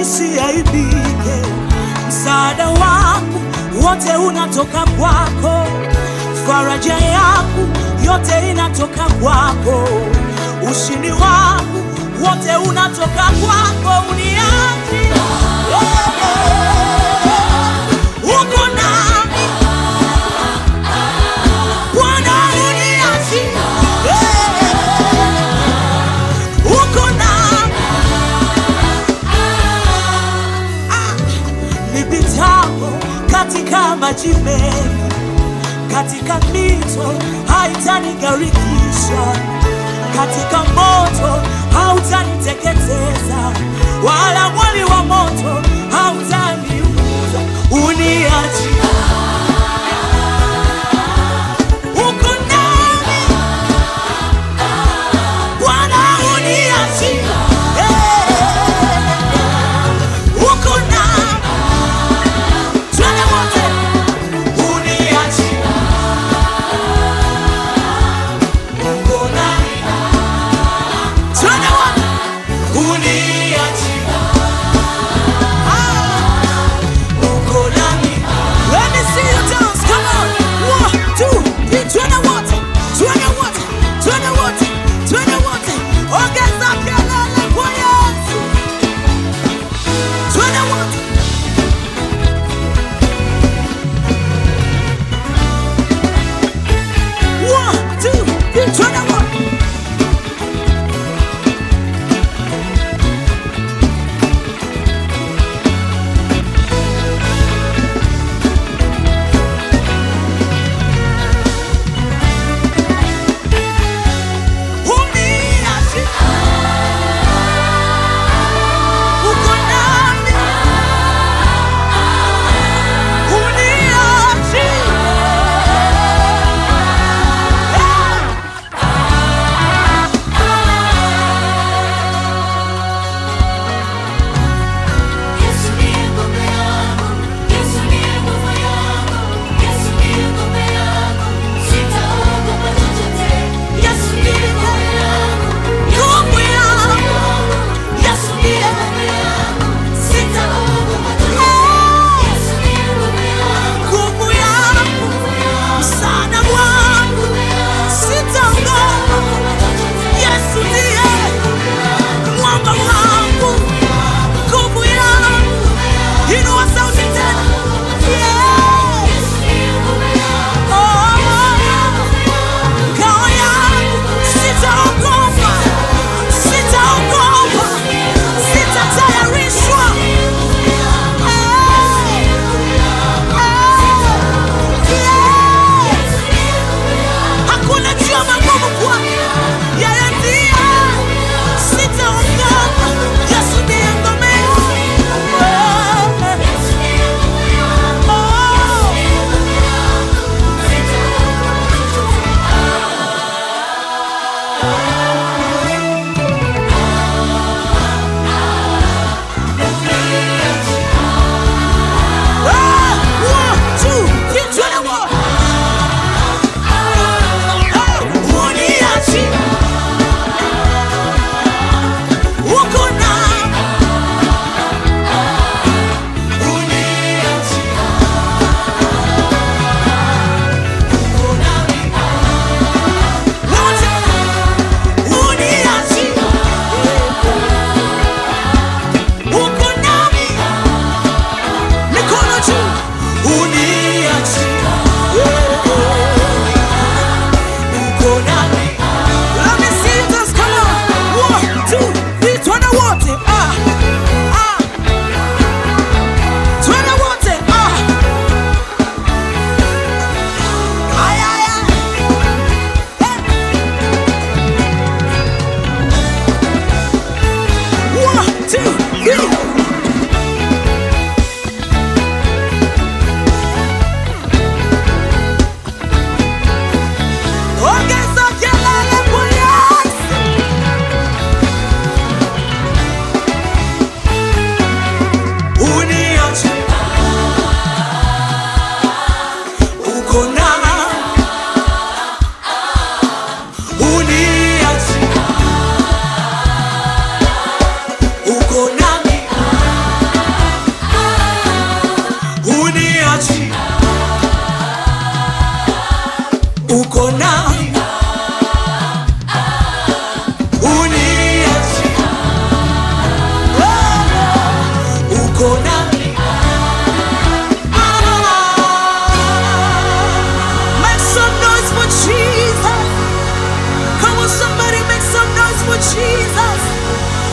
nisiaibike. Msaada wangu wote unatoka kwako, faraja yangu yote inatoka kwako, ushindi wangu wote unatoka kwako. Uniachi uko nami Bwana, uniachi uko nami nipitapo katika maji mengi, katika mito haitanigarikisha, katika moto hautaniteketeza, wala mwali wa moto hautaniuza. Uniachi uko nami Bwana, uniachi uko nami Twende wote, uniachi uko nami. Twende wote, uniachi Ah, uko nami. Let me see you dance, come on. One, two, three. Twende wote, twende wote, twende wote, twende wote. Ongeza kelele kwa Yesu. Twende wote. One, two, three, turn that one.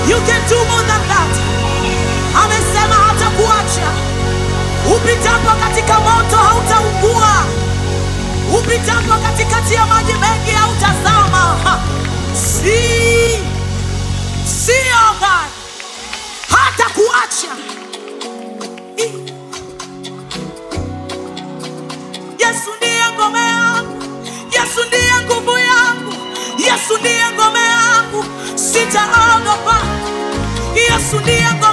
You can do more than that. Amesema hatakuacha. Upitapo katika moto hautaungua, upitapo katikati ya maji mengi hautazama. Ha. Si sio God, hatakuacha. I- Yesu ndiye ngome yangu, Yesu ndiye nguvu yangu, Yesu ndiye ngome yangu, sitaogopa. Yesu ndiye ngome